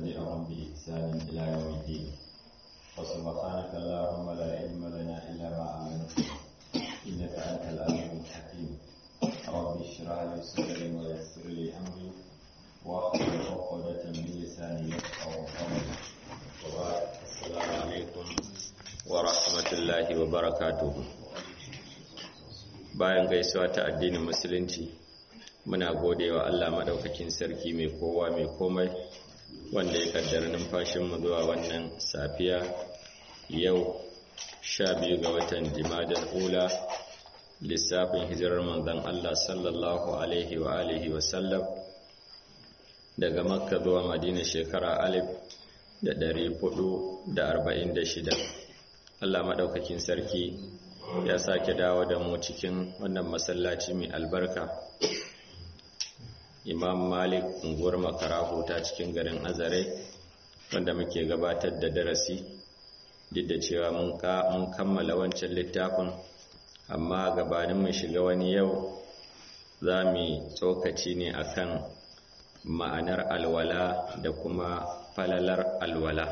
تبعهم بإحسان إلى يوم الدين وسبحانك اللهم لا علم لنا إلا ما علمتنا إنك أنت العليم الحكيم رب اشرح لي صدري ويسر لي أمري واحلل عقدة من لساني يفقهوا قولي وبعد السلام عليكم ورحمة الله وبركاته bayan gaisuwa ta addinin musulunci muna godewa Allah madaukakin sarki mai kowa mai komai wanda ya kaddara numfashinmu zuwa wannan safiya yau sha biyu ga watan jimadar ula lissafin hijirar manzon Allah sallallahu alaihi wa alihi wa sallam daga makka zuwa madina shekara alif da ɗari hudu da arba'in da shida Allah maɗaukakin sarki ya sake dawo da mu cikin wannan masallaci mai albarka imam malik unguwar makarahu ta cikin garin azare wanda muke gabatar da darasi duk da cewa mun kammala wancan littafin amma gabanin mu shiga wani yau za mu tsokaci ne akan ma'anar alwala da kuma falalar alwala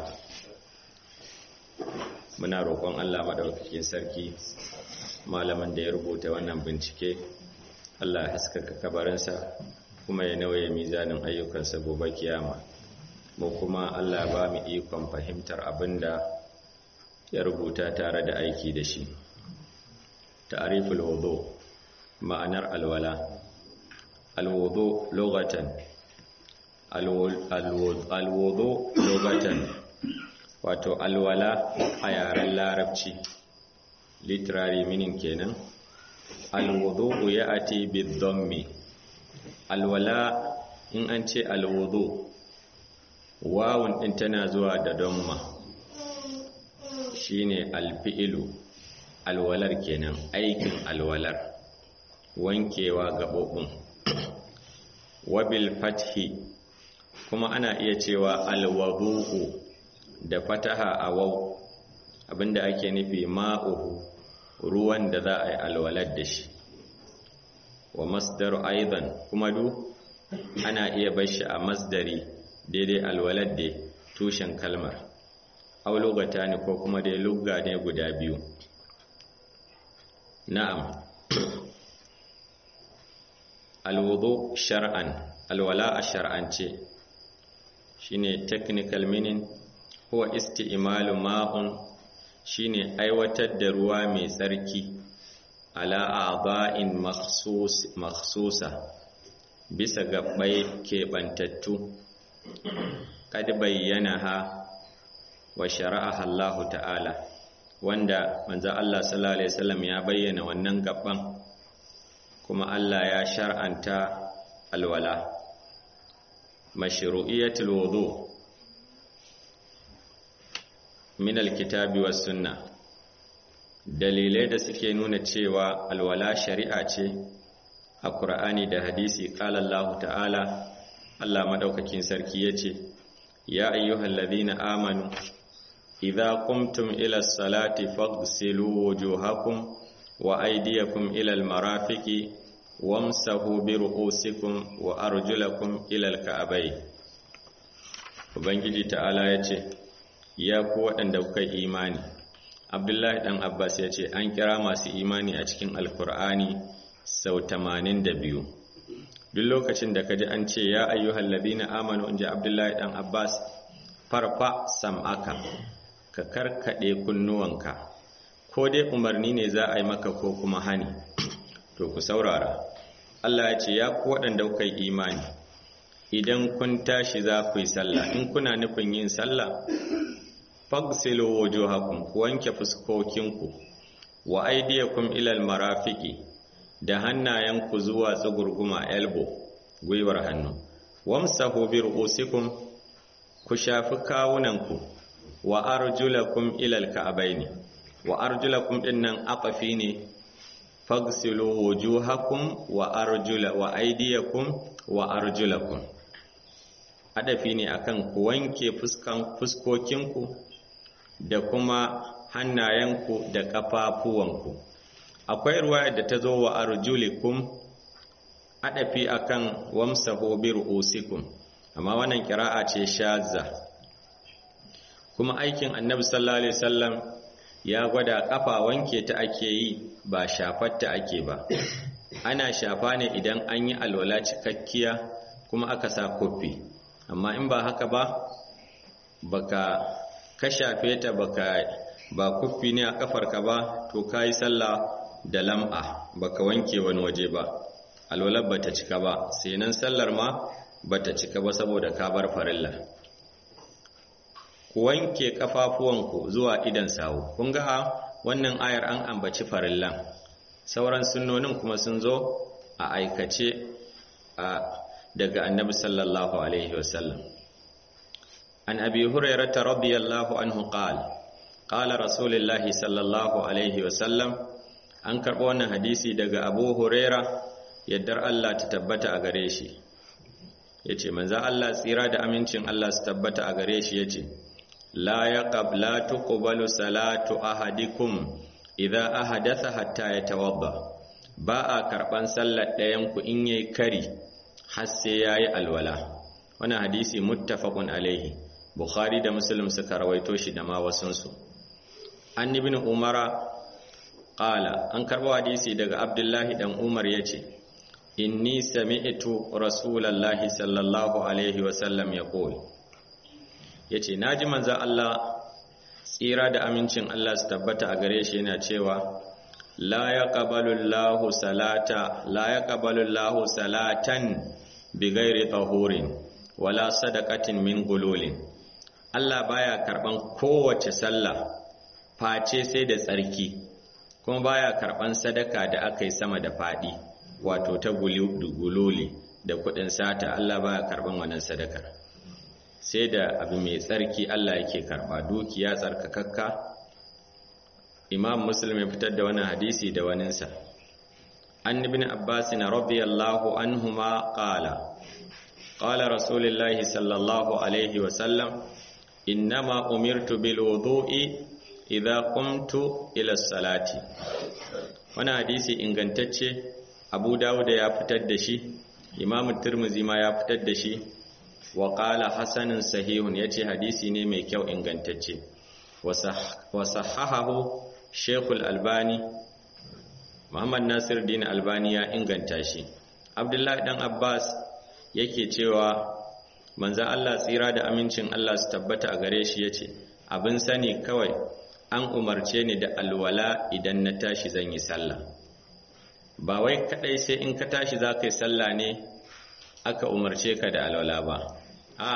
muna roƙon Allah maɗaukakin sarki malamin da ya rubuta wannan bincike Allah ya haskaka kabarinsa kuma ya nauye mizanin ayyukansa gobe kiyama mu kuma Allah ba mu ikon fahimtar abinda ya rubuta tare da aiki da shi ta'riful wudu ma'anar alwala alwudu lughatan alwudu lughatan wato alwala a yaren larabci literary meaning kenan alwudu ya ati bidhammi alwala in an ce alwudu wawun din tana zuwa da damma shine alfi'ilu alwalar kenan aikin alwalar wankewa gabobin wabil fathi kuma ana iya cewa alwudu da fataha a wau abinda ake nufi ma'uhu ruwan da za a yi alwalar da shi wa masdar aidan kuma du ana iya bashi a masdari daidai alwalar da tushen kalmar au lugata ne ko kuma dai lugga ne guda biyu na'am alwudu shar'an alwala a shar'ance shine technical meaning huwa isti'malu ma'un shine aiwatar da ruwa mai tsarki ala a'dha'in makhsus makhsusa bisa gabbai kebantattu kad bayyanaha wa shara'aha Allah ta'ala wanda manzo Allah sallallahu alaihi wasallam ya bayyana wannan gabban kuma Allah ya shar'anta alwala mashru'iyatul wudu' min alkitabi was sunna dalilai da suke nuna cewa alwala shari'a ce a Qur'ani da hadisi qala Allah ta'ala Allah madaukakin sarki yace ya ayyuhallazina amanu idza qumtum ila as-salati faghsilu wujuhakum wa aydiyakum ila al-marafiqi wamsahu bi ru'usikum wa arjulakum ila al-ka'bayn ubangiji ta'ala yace ya ku waɗanda kuka imani abdullahi ɗan abbas ya ce an kira masu imani a cikin alkur'ani sau tamanin da biyu duk lokacin da ka ji an ce ya ayyuhal ladina amanu in ji abdullahi ɗan abbas farfa sam'aka ka karkaɗe kunnuwanka ko dai umarni ne za a yi maka ko kuma hani to ku saurara allah ya ce ya ku waɗanda kuka yi imani idan kun tashi za ku yi sallah in kuna nufin yin sallah fagsilu wujuhakum ku wanke fuskokinku wa aydiyakum ila almarafiqi da hannayenku zuwa tsugurguma elbow gwiwar hannu wamsahu bi ru'usikum ku shafi kawunanku wa arjulakum ila alka'bayn wa arjulakum dinnan aqafi ne fagsilu wujuhakum wa arjula wa aydiyakum wa arjulakum adafi ne akan ku wanke fuskan fuskokinku da kuma hannayenku da ƙafafuwanku akwai ruwaya da ta zo wa arjulikum adafi akan wamsahu bi ru'usikum amma wannan kira'a ce shazza kuma aikin annabi sallallahu alaihi wasallam ya gwada kafa wanke ta ake yi ba shafatta ake ba ana shafa ne idan an yi alwala cikakkiya kuma aka sa kofi amma in ba haka ba baka ka shafe ta baka ba kuffi ne a kafarka ba to kayi sallah da lam'a baka wanke wani waje ba alwalar bata cika ba sai nan sallar ma bata cika ba saboda ka bar farilla ku wanke kafafuwanku zuwa idan sawu kun ga wannan ayar an ambaci farillan sauran sunnonin kuma sun zo a aikace a daga annabi sallallahu alaihi wasallam an abi hurairata radiyallahu anhu qala qala rasulullahi sallallahu alaihi wasallam an karɓo wannan hadisi daga abu huraira yaddar Allah ta tabbata a gare shi yace manzo Allah tsira da amincin Allah su tabbata a gare shi yace la yaqab la tuqbalu salatu ahadikum idza ahadatha hatta yatawadda ba a karban sallar ɗayan ku in yayi kari har sai yayi alwala wannan hadisi muttafaqun alaihi bukhari da muslim suka rawaito shi da ma wasunsu an ibn umara qala an karbo hadisi daga abdullahi dan umar yace inni sami'tu rasulallahi sallallahu alaihi wasallam yaqul yace naji manzo Allah tsira da amincin Allah su tabbata a gare shi yana cewa la yaqbalu Allahu salata la yaqbalu Allahu salatan bighairi tahurin wala sadaqatin min gululin Allah baya karban kowace sallah face sai da tsarki kuma baya karban sadaka da aka yi sama da fadi wato ta gululi da kudin sata Allah baya karban wannan sadakar sai da abu mai tsarki Allah yake karba dukiya tsarkakakka Imam Muslim ya fitar da wannan hadisi da waninsa An ibn Abbas radiyallahu anhuma qala qala Rasulullahi sallallahu alaihi wa sallam innama umirtu bil wudu'i idza qumtu ila salati wannan hadisi ingantacce Abu Dawud ya fitar da shi Imam Tirmidhi ma ya fitar da shi wa qala hasanun sahihun yace hadisi ne mai kyau ingantacce wa sahahahu Sheikh albani Muhammad Nasir Din Albani ya inganta shi Abdullahi dan Abbas yake cewa manzo Allah tsira da amincin Allah su tabbata a gare shi yace abin sani kawai an umarce ni da alwala idan na tashi zan yi sallah ba wai kadai sai in ka tashi za ka yi sallah ne aka umarce ka da alwala ba a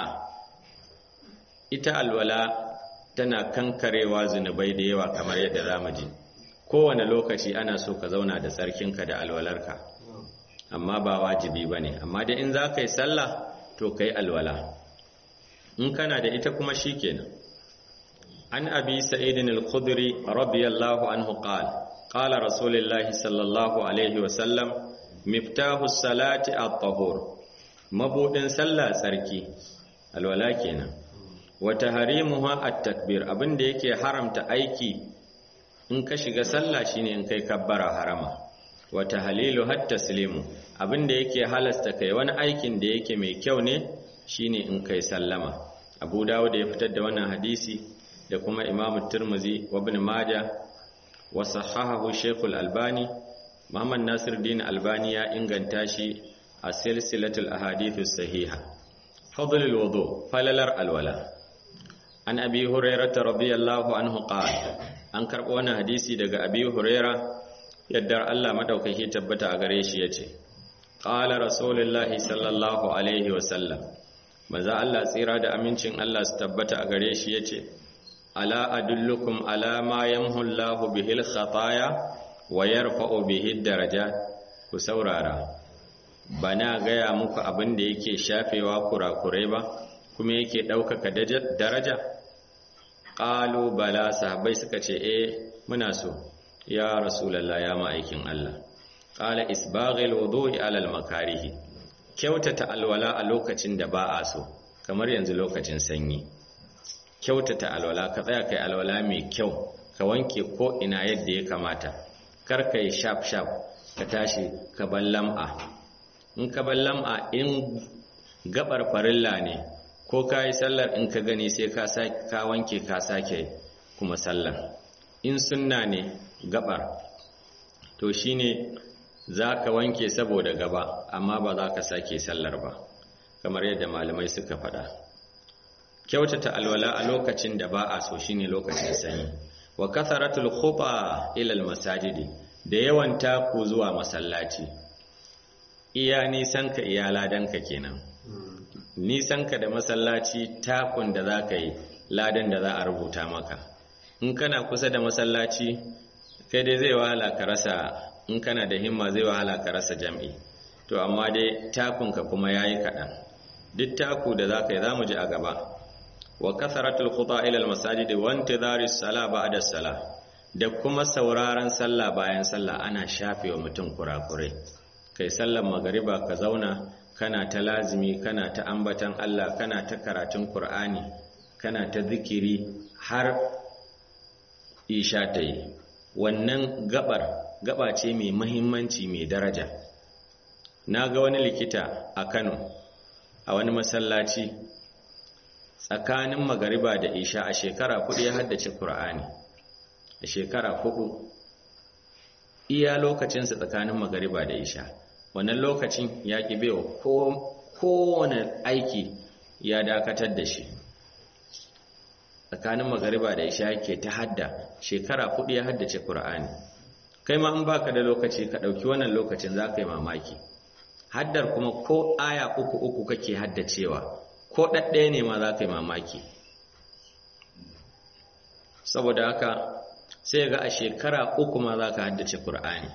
ita alwala tana kankarewa zunubai da yawa kamar yadda zamu ji kowane lokaci ana so ka zauna da tsarkinka da alwalarka amma ba wajibi bane amma dai in za ka yi sallah to kai alwala in kana da ita kuma shikenan an abi sa'idin al-khudri radiyallahu anhu qala qala rasulullahi sallallahu alaihi wa sallam miftahu salati at-tahur mabudin sallah tsarki alwala kenan wa tahrimuha at-takbir abinda yake haramta aiki in ka shiga sallah shine in kai kabbara harama wa tahlilu hatta taslimu abinda yake halasta kai wani aikin da yake mai kyau ne shine in kai sallama Abu Dawud ya fitar da wannan hadisi da kuma Imam Tirmidhi wa Ibn Majah wa sahahahu Sheikh Al-Albani Muhammad Nasiruddin Albani ya inganta shi a silsilatul ahadithu sahiha fadlul wudu falalar alwala an abi hurairah radiyallahu anhu qala an karbo wannan hadisi daga abi hurairah yadda Allah madaukaki tabbata a gare shi yace qala rasulullahi sallallahu alaihi wa sallam manzo Allah tsira da amincin Allah su tabbata a gare shi yace ala adullukum ala ma yamhu Allahu bihil khataya wa yarfa'u bihi darajat ku saurara bana gaya muku abin da yake shafewa kurakurai ba kuma yake ɗaukaka daraja ƙalu bala sahabbai suka ce eh muna so ya rasulallah ya ma'aikin Allah ƙala isbaghil wudu'i alal makarihi kyautata alwala a lokacin da ba a so kamar yanzu lokacin sanyi kyautata alwala ka tsaya kai alwala mai kyau ka wanke ko ina yadda ya kamata kar ka yi shaf shaf ka tashi ka bar lam'a in ka bar lam'a in gabar farilla ne ko ka yi sallar in ka gani sai ka wanke ka sake kuma sallar in sunna ne gabar to shine za ka wanke saboda gaba amma ba za ka sake sallar ba kamar yadda malamai suka faɗa kyautata alwala a lokacin da ba a so shine lokacin sanyi wa katharatul khuba ila masajidi da yawan taku zuwa masallaci iya nisan ka iya ladanka kenan nisan ka da masallaci takun da za ka yi ladan da za a rubuta maka in kana kusa da masallaci kai dai zai wahala ka rasa in kana da himma zai wahala ka rasa jam'i to amma dai takunka kuma yayi kaɗan duk taku da za ka yi za mu ji a gaba wa kasaratul khuta ila almasajid wa intidhari as-sala ba'da as-sala da kuma sauraron sallah bayan sallah ana shafewa mutum kurakurai kai sallar magariba ka zauna kana ta lazimi kana ta ambatan Allah kana ta karatun Qur'ani kana ta zikiri har isha ta yi wannan gabar gaba ce mai mahimmanci mai daraja na ga wani likita a Kano a wani masallaci tsakanin magariba da isha a shekara kudu ya haddace Kur'ani a shekara kudu iya lokacinsa tsakanin magariba da isha wannan lokacin ya ƙi bewa kowane aiki ya dakatar da shi tsakanin magariba da isha yake ta hadda shekara kudu ya haddace Kur'ani kai ma in baka da lokaci ka ɗauki wannan lokacin za ka yi mamaki haddar kuma ko aya uku uku kake haddacewa ko ɗaɗɗaya ne ma za ka yi mamaki saboda haka sai ga a shekara uku ma za ka haddace Kur'ani.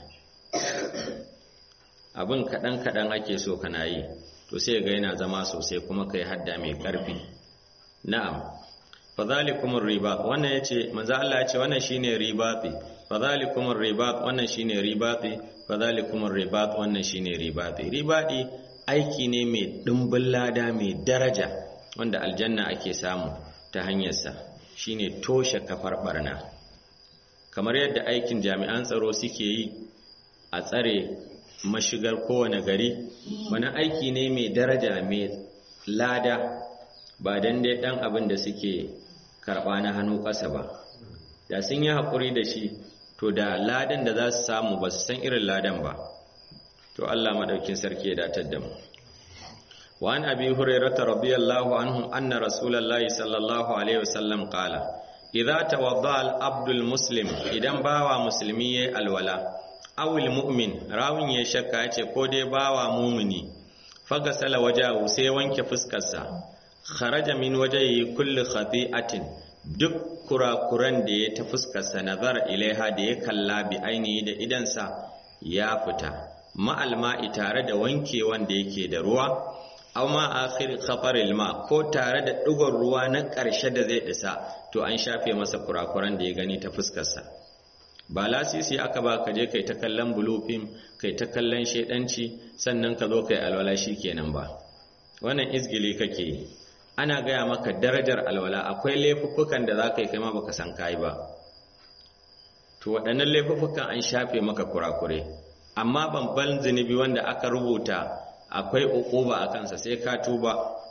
abin kaɗan-kaɗan ake so kana yi to sai ga yana zama sosai kuma ka yi hadda mai ƙarfi na'am fadhalikumur ribat wannan yace manzo Allah ya ce wannan shine ribati fadhalikumur ribat wannan shine ribati fadhalikumur ribat wannan shine ribati ribadi aiki ne mai dimbin lada mai daraja wanda aljanna ake samu ta hanyarsa shine toshe kafar barna kamar yadda aikin jami'an tsaro suke yi a tsare mashigar kowane gari wani aiki ne mai daraja mai lada ba dan dai dan abin da suke karɓa na hannu ƙasa ba da sun yi haƙuri da shi to da ladan da za su samu ba su san irin ladan ba to Allah maɗaukin sarki ya datar da mu wa an abi hurairata radiyallahu anhu anna rasulullahi sallallahu alaihi wasallam qala idza tawadda al abdul muslim idan bawa musulmi yayi alwala awil mu'min rawin ya shakka yace ko dai bawa mumini fagasala wajahu sai wanke fuskarsa kharaja min wajhihi kulli khati'atin duk kurakuran da ya ta fuskarsa nazar ilaiha da ya kalla bi ainihi da idansa ya fita ma'al ma'i tare da wanke wanda yake da ruwa aw ma akhir khataril ma ko tare da digon ruwa na ƙarshe da zai isa to an shafe masa kurakuran da ya gani ta fuskarsa ba lasisi aka ba ka je kai ta kallon bulufin kai ta kallon shedanci sannan ka zo kai alwala kenan ba wannan izgili kake yi ana gaya maka darajar alwala akwai laifuffukan da za ka yi kai ma baka san kai ba to waɗannan laifuffukan an shafe maka kurakure amma babban zunubi wanda aka rubuta akwai uquba a kansa sai ka tuba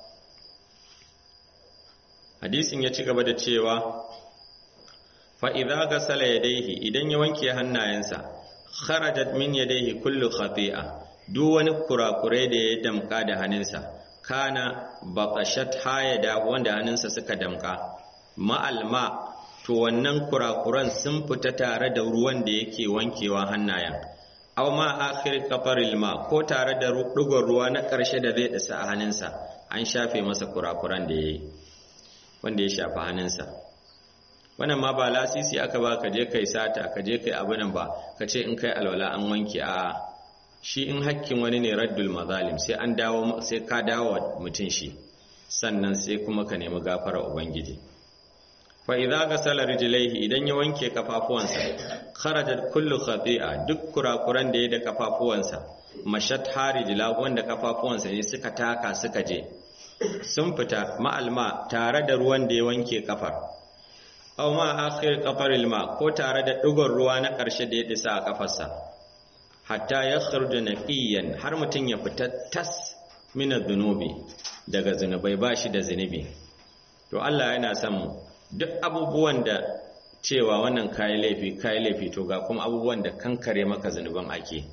hadisin ya ci gaba da cewa fa idza ghasala yadayhi idan ya wanke hannayensa kharajat min yadayhi kullu khati'a duk wani kurakure da ya damka da hannunsa kana baqashat hayada wanda hannunsa suka damka ma'alma to wannan kurakuran sun fita tare da ruwan da yake wankewa hannayen aw ma akhir kafaril ma ko tare da dugon ruwa na ƙarshe da zai dasa a hannunsa an shafe masa kurakuran da yayi wanda ya shafa hannunsa wannan ma ba lasisi aka ba ka je kai sata ka je kai abu nan ba ka ce in kai alwala an wanke a shi in hakkin wani ne raddul mazalim sai an dawo sai ka dawo mutum shi sannan sai kuma ka nemi gafara ubangiji fa idza ghasala rijlaihi idan ya wanke kafafuwansa kharajat kullu khati'a duk kurakuran da ya da kafafuwansa mashat harijla wanda kafafuwansa ne suka taka suka je sun fita ma'alma tare da ruwan da ya wanke kafar aw ma akhir qafaril ma ko tare da digon ruwa na ƙarshe da ya disa a kafarsa hatta ya kharuja naqiyan har mutun ya fita tas mina zunubi daga zunubai ba shi da zunubi to Allah yana son mu duk abubuwan da cewa wannan kayi laifi kayi laifi to ga kuma abubuwan da kankare maka zunuban ake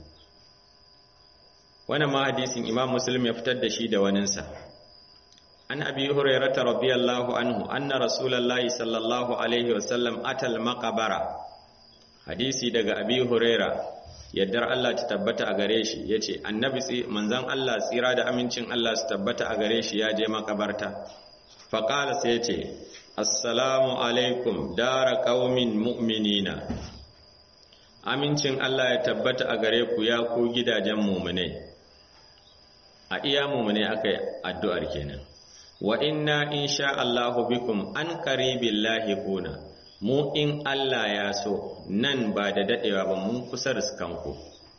wannan ma hadisin imam muslim ya fitar da shi da waninsa an abi hurairata radiyallahu anhu anna rasulullahi sallallahu alaihi wasallam atal maqabara hadisi daga abi huraira yaddar Allah ta tabbata a gare shi yace annabi manzon Allah tsira da amincin Allah su tabbata a gare shi ya je makabarta faqala sai yace assalamu alaikum dara qaumin mu'minina amincin Allah ya tabbata a gare ku ya ku gidajen mu'minai a iya mu'minai akai addu'ar kenan wa inna insha Allahu bikum an qaribillahi kuna mu in Allah ya so nan ba da dadewa ba mun kusa riskanku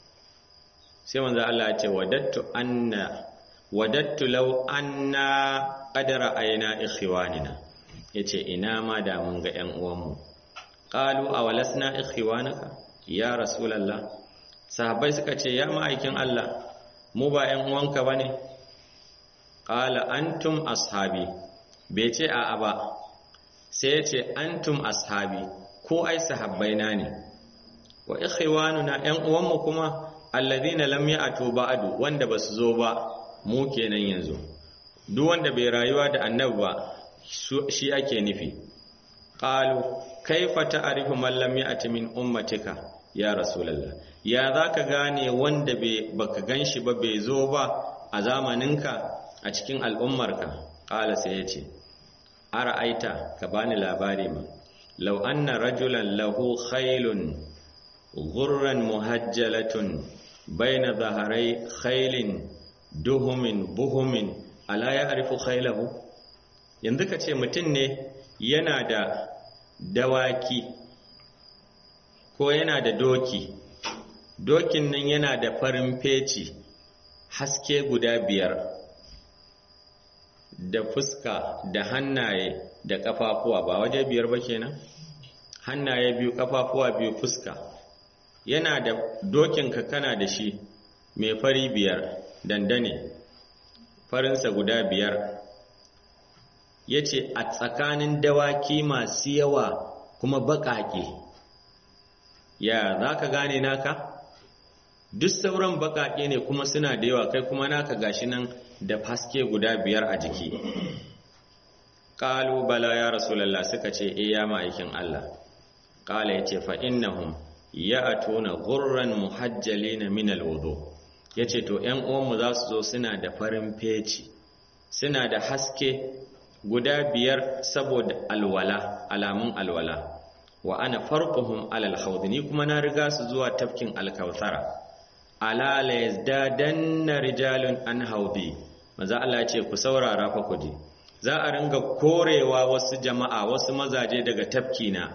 sai manzo Allah ya ce wadattu anna wadattu law anna qadara ayna ikhwanina yace ina ma da mun ga ƴan uwanmu qalu awalasna ikhwanaka ya rasulullah sahabbai suka ce ya ma'aikin Allah mu ba ƴan uwanka bane qala antum ashabi bai ce a'a ba sai ya ce antum ashabi ko ai sahabbaina ne wa ikhwanuna ƴan uwanmu kuma alladhina lam ya'tu ba'du wanda basu zo ba mu kenan yanzu duk wanda bai rayuwa da annabi ba shi ake nufi qalu kaifa ta'rifu man lam ya'ti min ummatika ya rasulullah ya zaka gane wanda bai baka ganshi ba bai zo ba a zamaninka a cikin al'ummarka qala sai ya ce ara'aita ka bani labari ma law anna rajulan lahu khaylun ghurran muhajjalatun baina dhaharai khaylin duhumin buhumin ala ya'rifu khaylahu yanzu ka ce mutum ne yana da dawaki ko yana da doki dokin nan yana da farin feci haske guda biyar da fuska da hannaye da ƙafafuwa ba waje biyar ba kenan hannaye biyu ƙafafuwa biyu fuska yana da dokinka kana da shi mai fari biyar dandane farinsa guda biyar ya ce a tsakanin dawaki masu yawa kuma baƙaƙe ya za ka gane naka duk sauran baƙaƙe ne kuma suna da yawa kai kuma naka gashi nan da faske guda biyar a jiki ƙalu bala ya rasulallah suka ce e ya ma'aikin Allah ƙala ya ce fa'innahum ya a tona gurran muhajjali na minal wudu ya ce to ‘yan uwanmu za su zo suna da farin feci suna da haske guda biyar saboda alwala alamun alwala wa ana farquhum alal haud ni kuma na riga su zuwa tafkin alkautsara ala la yazdadanna rijalun an haudi maza Allah ya ce ku saurara fa ku ji za a ringa korewa wasu jama'a wasu mazaje daga tafkina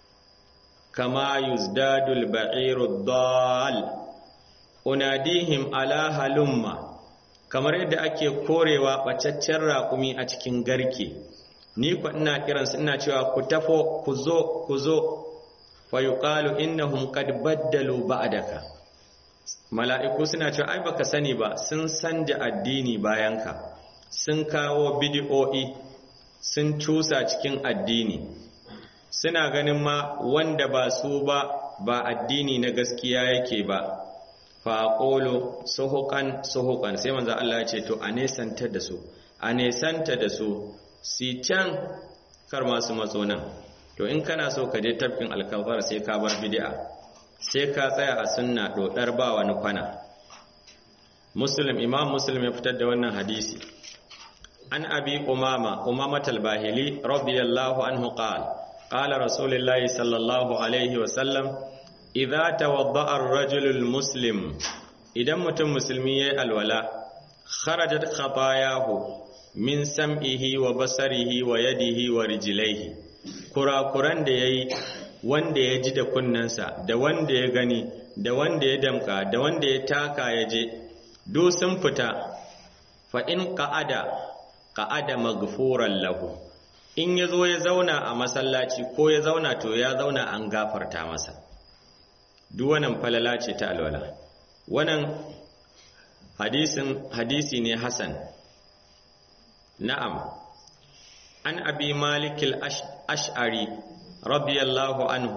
kama yuzdadul ba'iru dal unadihim ala halumma kamar yadda ake korewa bacaccen raƙumi a cikin garke ni ku ina kiransu ina cewa ku tafo ku zo ku zo fa yuqalu innahum qad baddalu ba'daka mala'iku suna cewa ai baka sani ba sun sanja addini bayanka sun kawo bid'o'i sun cusa cikin addini suna ganin ma wanda ba su ba ba addini na gaskiya yake ba faƙolo suhukan suhukan sai manzo Allah ya ce to a nesanta da su a nesanta da su si can kar masu matso nan to in kana so ka je tafkin alkawar sai ka bar bid'a sai ka tsaya a sunna dodar ba wani kwana muslim imam muslim ya fitar da wannan hadisi an abi umama umama talbahili radiyallahu anhu qala qala rasulullahi sallallahu alaihi wa sallam idza tawadda'a ar-rajulu al-muslim idan mutum musulmi yayi alwala kharajat khatayahu min sam'ihi wa basarihi wa yadihi wa rijlaihi kurakuran da yayi wanda ya ji da kunnensa da wanda ya gani da wanda ya damka da wanda ya taka ya je do sun fita fa in qa'ada qa'ada maghfuran lahu in yazo ya zauna a masallaci ko ya zauna to ya zauna an gafarta masa duk wannan falala ce ta alwala wannan hadisin hadisi ne hasan na'am an abi malik al-ash'ari radiyallahu anhu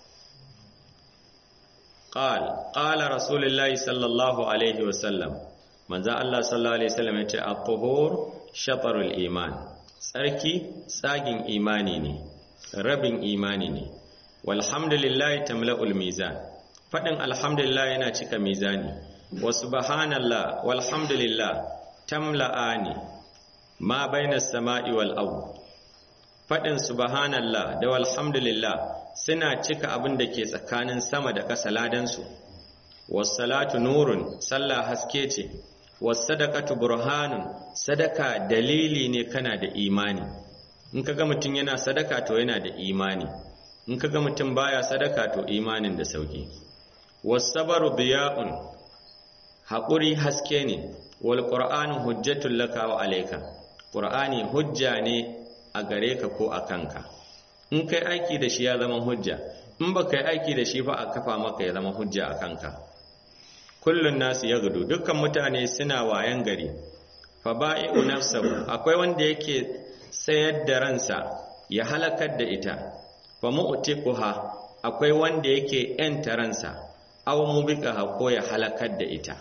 قال قال رسول الله صلى الله عليه وسلم manzo Allah sallallahu alaihi wasallam yace at-tuhur shatarul iman tsarki tsagin imani ne rabin imani ne walhamdulillah tamla'ul mizan fadin alhamdulillah yana cika mizani wa subhanallah walhamdulillah tamla'ani ma baina samai wal ard fadin subhanallah da walhamdulillah suna cika abin da ke tsakanin sama da ƙasa ladansu wassalatu nurun sallah haske ce wassadaqatu burhanun sadaka dalili ne kana da imani in kaga mutum yana sadaka to yana da imani in kaga mutum baya sadaka to imanin da sauki wassabaru diya'un haƙuri haske ne wal qur'anu hujjatul laka wa alayka qur'ani hujja ne a gare ka ko a kanka in kai aiki da shi ya zama hujja in ba kai aiki da shi ba a kafa maka ya zama hujja a kanka kullun nasu ya gudu dukkan mutane suna wayan gari fa ba'i'u nafsahu akwai wanda yake sayar da ransa ya halakar da ita fa mu'tiquha akwai wanda yake yanta ransa aw mubiqaha ko ya halakar da ita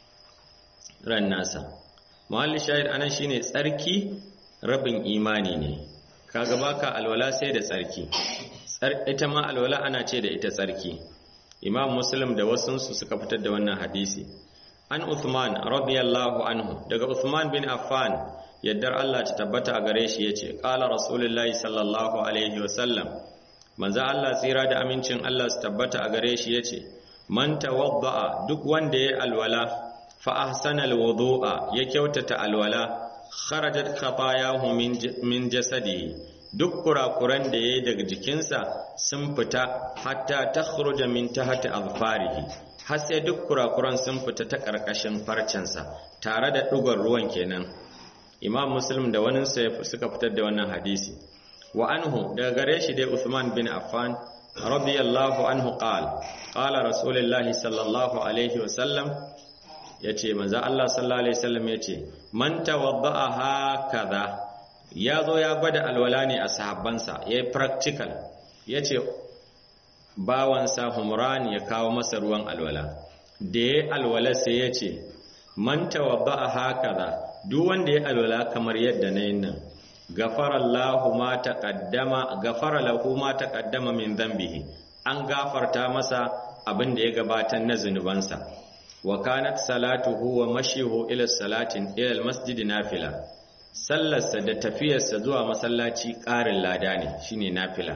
ran nasa mahalli shahid anan shine tsarki rabin imani ne kaga baka alwala sai da tsarki ita ma alwala ana ce da ita tsarki imam muslim da wasunsu suka fitar da wannan hadisi an uthman radiyallahu anhu daga uthman bin affan yaddar Allah ta tabbata a gare shi yace qala rasulullahi sallallahu alaihi wasallam manzo Allah tsira da amincin Allah su tabbata a gare shi yace man tawadda'a duk wanda ya alwala fa ahsana alwudu'a ya kyautata alwala kharajat khatayahu min jasadihi duk kurakuran da yayi daga jikinsa sun fita hatta takhruja min tahti azfarihi har sai duk kurakuran sun fita ta karkashin farcensa tare da dugar ruwan kenan imam muslim da wani suka fitar da wannan hadisi wa anhu daga gare shi dai usman bin affan radiyallahu anhu qala qala rasulullahi sallallahu alaihi wasallam ya ce manzo Allah sallallahu alaihi wasallam ya ce man tawadda'a hakaza ya zo ya gwada alwala ne a sahabbansa ya yi practical ya ce bawansa humran ya kawo masa ruwan alwala da ya alwala sai ya ce man tawadda'a hakaza duk wanda ya alwala kamar yadda na yin nan gafara Allahu ma taqaddama gafara lahu ma taqaddama min dhanbihi an gafarta masa abin da ya gabatar na zunubansa wa kanat salatuhu wa mashihu ila salatin ila almasjid nafila sallarsa da tafiyarsa zuwa masallaci ƙarin lada ne shine nafila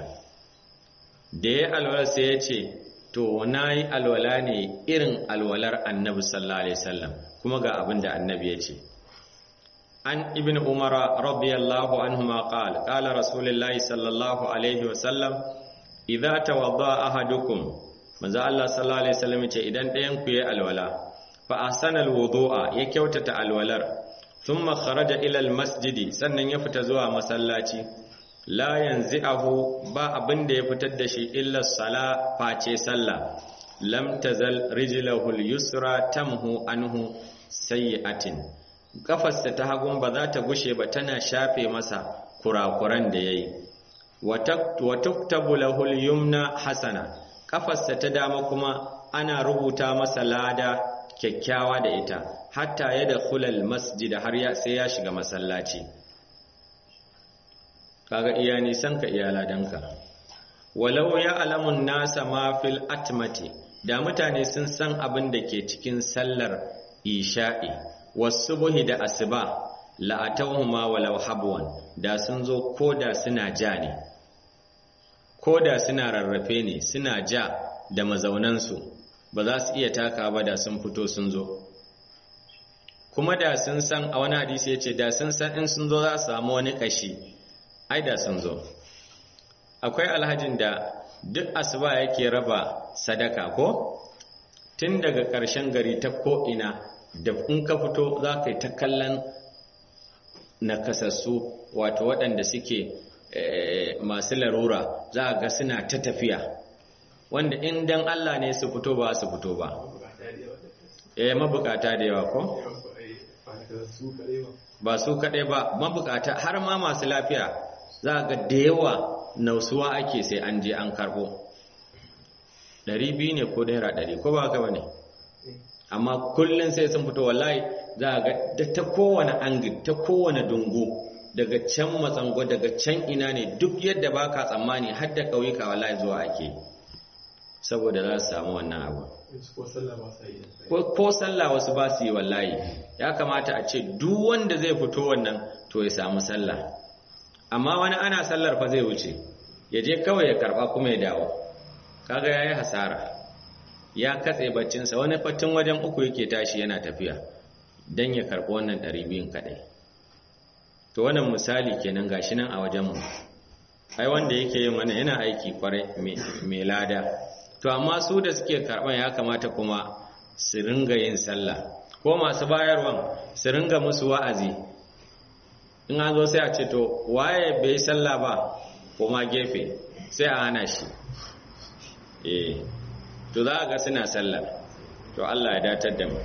da ya alwala sai ya ce to nayi alwala ne irin alwalar annabi sallallahu alaihi wasallam kuma ga abin da annabi ya ce an ibn umara radiyallahu anhuma qala qala rasulullahi sallallahu alaihi wasallam idza tawadda ahadukum manzo Allah sallallahu alaihi wasallam ce idan ɗayan ku yayi alwala fa ahsana alwudu'a ya kyautata alwalar thumma kharaja ila almasjidi sannan ya fita zuwa masallaci la yanzi'ahu ba abin da ya fitar da shi illa sala face sallah lam tazal rijlahu alyusra tamhu anhu sayyi'atin kafarsa ta hagun ba za ta gushe ba tana shafe masa kurakuran da yayi wa tuktabu lahu alyumna hasana kafarsa ta dama kuma ana rubuta masa lada kyakkyawa da ita hatta ya da kulal masjid har ya sai ya shiga masallaci kaga iya nisan ka iya ladanka walau ya alamun nasa ma fil atmati da mutane sun san abin da ke cikin sallar isha'i wasubuhi da asuba la'atawhuma walau habwan da sun zo koda suna ja ne ko da suna rarrafe ne suna ja da mazaunansu ba za su iya taka ba da sun fito sun zo kuma da sun san a wani hadisi ya ce da sun san in sun zo za su samu wani kashi ai da sun zo akwai alhajin da duk asuba yake raba sadaka ko tun daga ƙarshen gari ta ko'ina da in ka fito za ka yi ta kallon nakasassu wato waɗanda suke masu larura za a ga suna ta tafiya wanda in dan Allah ne su fito ba su fito ba eh mabukata da yawa ko ba su kaɗai ba mabukata har ma masu lafiya za ga da yawa nausuwa ake sai an je an karɓo ɗari biyu ne ko naira ɗari ko ba ka ba ne amma kullum sai sun fito wallahi za ga da ta kowane angin ta kowane dungu daga can matsango daga can ina ne duk yadda ba ka tsammani har da ƙauyuka wallahi zuwa ake saboda za su samu wannan abu ko sallah wasu ba su yi wallahi ya kamata a ce duk wanda zai fito wannan to ya samu sallah amma wani ana sallar fa zai wuce ya je kawai ya karba kuma ya dawo kaga yayi hasara ya katse baccinsa wani fatin wajen uku yake tashi yana tafiya dan ya karbi wannan 200 kadai to wannan misali kenan gashi nan a wajen mu ai wanda yake yin wannan yana aiki kwarai mai lada to amma su da suke karban ya kamata kuma su ringa yin sallah ko masu bayarwan su ringa musu wa'azi in an zo sai a ce to waye bai sallah ba kuma gefe sai a hana shi eh to za ga suna sallar to Allah ya datar da mu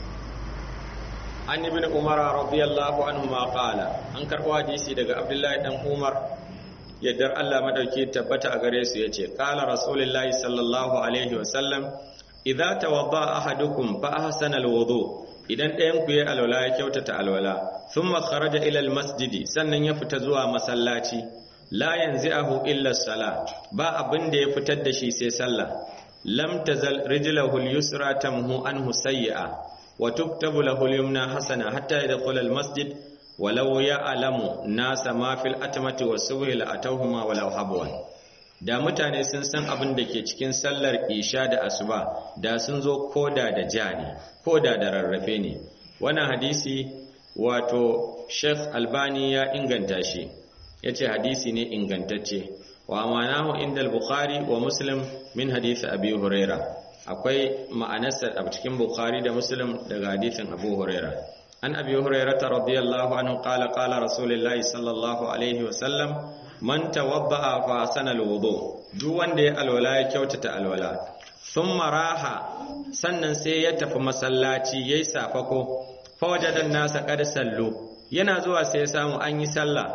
an ibn umar radiyallahu anhu ma qala an karbo hadisi daga abdullahi dan umar yaddar Allah madauki tabbata a gare su yace qala rasulullahi sallallahu alaihi wasallam idza tawadda ahadukum fa ahsana alwudu idan ɗayan ku ya alwala ya kyautata alwala thumma kharaja ila almasjidi sannan ya fita zuwa masallaci la yanzi'ahu illa salat ba abin da ya fitar da shi sai sallah lam tazal rijluhu al-yusra tamhu anhu sayyi'a wa tuktabu lahu al-yumna hasana hatta yadkhula al-masjid walau ya'lamu nasa ma fil atmati was-subhi la atawhuma walau habwan da mutane sun san abin da ke cikin sallar isha da asuba da sun zo koda da ja ne koda da rarrafe ne wannan hadisi wato Sheikh Albani ya inganta shi yace hadisi ne ingantacce wa amanahu inda al-Bukhari wa Muslim min hadisi Abi Huraira akwai ma'anarsa a cikin Bukhari da Muslim daga hadisin Abu Huraira an Abi Hurairah radiyallahu anhu qala qala Rasulullahi sallallahu alaihi wa sallam man tawadda'a fa sana alwudu duk wanda ya alwala ya kyautata alwala thumma raha sannan sai ya tafi masallaci yayi safako fa wajadan nasa qad sallu yana zuwa sai ya samu an yi sallah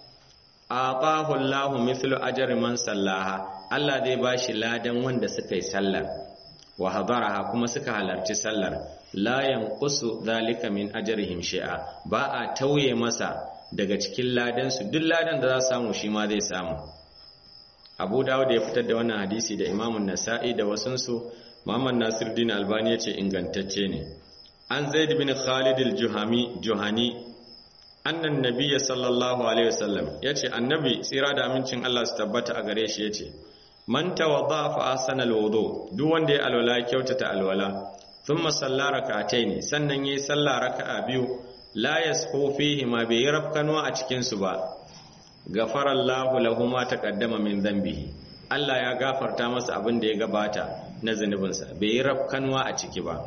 aqahu Allahu mithlu ajri man sallaha Allah zai bashi ladan wanda suka yi sallar wa hadaraha kuma suka halarci sallar la yanqusu dhalika min ajrihim shay'a ba a tauye masa daga cikin ladansu duk ladan da za su samu shi ma zai samu abu dawud ya fitar da wannan hadisi da imamun nasa'i da wasunsu muhammad nasiruddin albani ya ce ingantacce ne an zaid bin khalid al-juhani juhani annan nabiyya sallallahu alaihi wasallam ya ce annabi tsira da amincin allah su tabbata a gare shi ya ce man tawadda fa ahsana al-wudu duk wanda ya alwala kyautata alwala thumma salla rak'ataini sannan yayi sallah raka'a biyu la yasqu fihi ma bai rafkanwa a cikin su ba ghafara Allahu lahu ma taqaddama min dhanbihi Allah ya gafarta masa abin da ya gabata na zunubinsa bai yi rafkanwa a ciki ba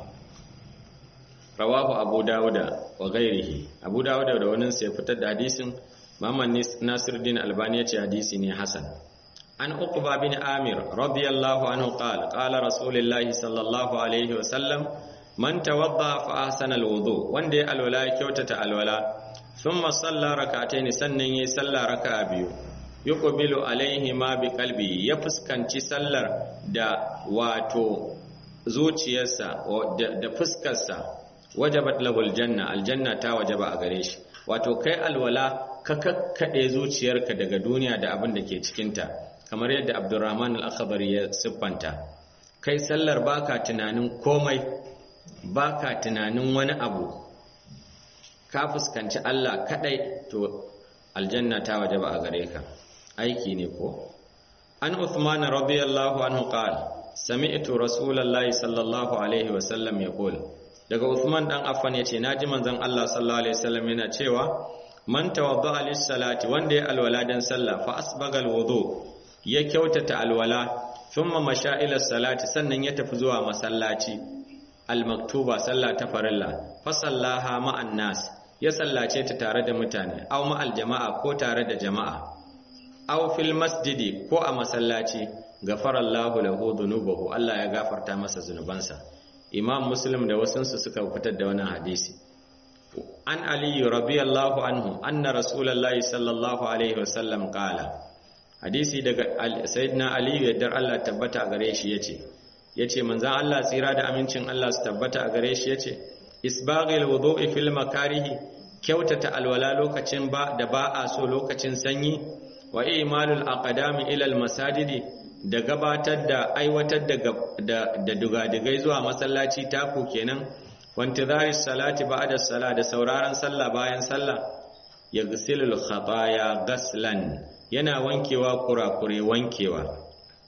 rawahu abu dawuda wa ghairihi abu dawuda da wani sai fitar da hadisin Muhammad Nasiruddin Albani ya ce hadisi ne hasan an uqba bin amir radiyallahu anhu qala qala rasulullahi sallallahu alaihi wa sallam man tawadda fa ahsana alwudu wanda ya alwala ya kyautata alwala thumma salla rak'atayn sannan yayi salla raka'a biyu yuqbilu alaihi ma bi qalbi ya fuskanci sallar da wato zuciyarsa da fuskarsa wajabat lahu aljanna aljanna ta wajaba a gare shi wato kai alwala ka kakkade zuciyarka daga duniya da abin da ke cikinta kamar yadda abdurrahman al-akhbari ya siffanta kai sallar baka tunanin komai baka tunanin wani abu ka fuskanci Allah kadai to aljanna ta wajaba a gare ka aiki ne ko an Uthman radiyallahu anhu qala sami'tu rasulullahi sallallahu alaihi wa sallam yaqul daga Uthman dan Affan yace naji manzon Allah sallallahu alaihi wasallam yana cewa man tawadda'a lis-salati wanda ya alwala dan sallah fa asbagal wudu ya kyautata alwala thumma masha ila salati sannan ya tafi zuwa masallaci al-maktuba sallah ta farilla fa sallaha ma'an nas ya sallace ta tare da mutane aw ma'al jama'a ko tare da jama'a aw fil masjidi ko a masallaci gafarallahu lahu dhunubahu Allah ya gafarta masa zunubansa imam muslim da wasansu suka fitar da wannan hadisi an aliyu radiyallahu anhu anna rasulullahi sallallahu alaihi wasallam qala hadisi daga sayyidina aliyu yaddar Allah tabbata a gare shi yace yace manzon Allah tsira da amincin Allah su tabbata a gare shi yace isbaghil wudu'i fil makarihi kyautata alwala lokacin ba da ba a so lokacin sanyi wa imalul aqdami ila al masajidi da gabatar da aiwatar da da dugadigai zuwa masallaci taku kenan wantizari salati ba'da sala da sauraron sallah bayan sallah yaghsilul khataya gaslan yana wankewa kurakure wankewa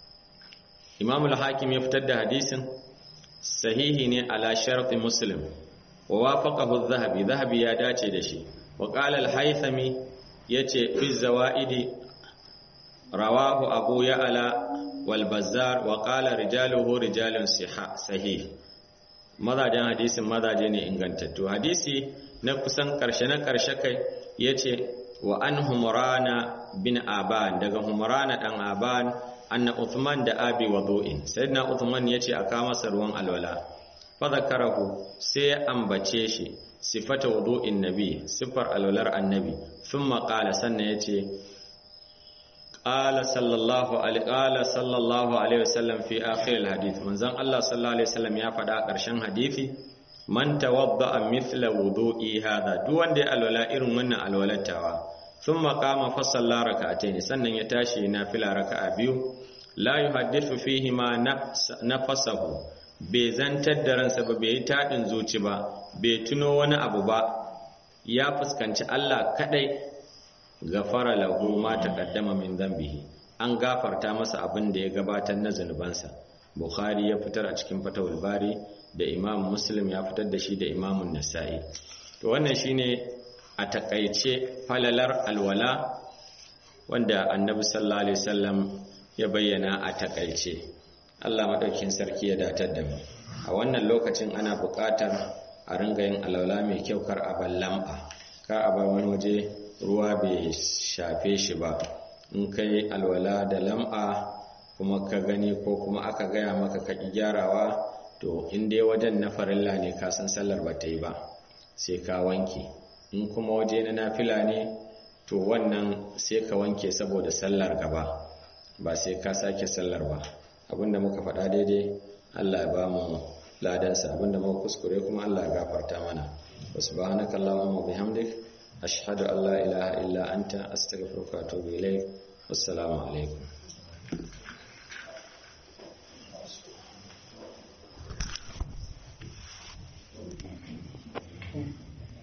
Imam al-Hakim ya fitar da hadisin sahihi ne ala sharti Muslim wa wafaqahu adh-Dhahabi Dhahabi ya dace da shi wa qala al-Haythami yace fi zawaidi rawahu Abu Ya'la wal Bazzar wa qala rijaluhu rijalun sahih mazajen hadisin mazaje ne ingantattu hadisi na kusan karshe na karshe kai yace wa an humrana bin aban daga humrana dan aban anna uthman da abi wudu'in sayyidina uthman yace aka masa ruwan alwala fa zakarahu sai ya ambace shi sifata wudu'in nabi sifar alwalar annabi thumma qala sannan yace qala sallallahu alaihi qala sallallahu alaihi wasallam fi akhir alhadith manzon Allah sallallahu alaihi wasallam ya faɗa a ƙarshen hadisi man tawadda'a mithla wudu'i hadha duk wanda ya alwala irin wannan alwalatawa thumma qama fa salla rak'atayn sannan ya tashi nafila raka'a biyu la yuhaddithu fihi ma nafasahu bai zantar da ransa ba bai taɗin zuci ba bai tuno wani abu ba ya fuskanci Allah kadai gafara lahu ma taqaddama min dhanbihi an gafarta masa abin da ya gabatar na zunubansa bukhari ya fitar a cikin fatawul bari da imam muslim ya fitar da shi da imamun nasa'i to wannan shine a takaice falalar alwala wanda annabi sallallahu alaihi wasallam ya bayyana a takaice Allah madaukin sarki ya datar da mu a wannan lokacin ana buƙatar a ringa yin alwala mai kyau kar a bar lam'a kar a bar wani waje ruwa bai shafe shi ba in kai alwala da lam'a kuma ka gani ko kuma aka gaya maka ka gyarawa to in dai wajen na farilla ne ka san sallar ba ta yi ba sai ka wanke in kuma waje na nafila ne to wannan sai ka wanke saboda sallar gaba ba sai ka sake sallar ba abinda muka faɗa daidai Allah ya ba mu ladansa abinda muka kuskure kuma Allah ya gafarta mana subhanaka allahumma bihamdik ashhadu an la ilaha illa anta astaghfiruka wa atubu ilaik wassalamu alaikum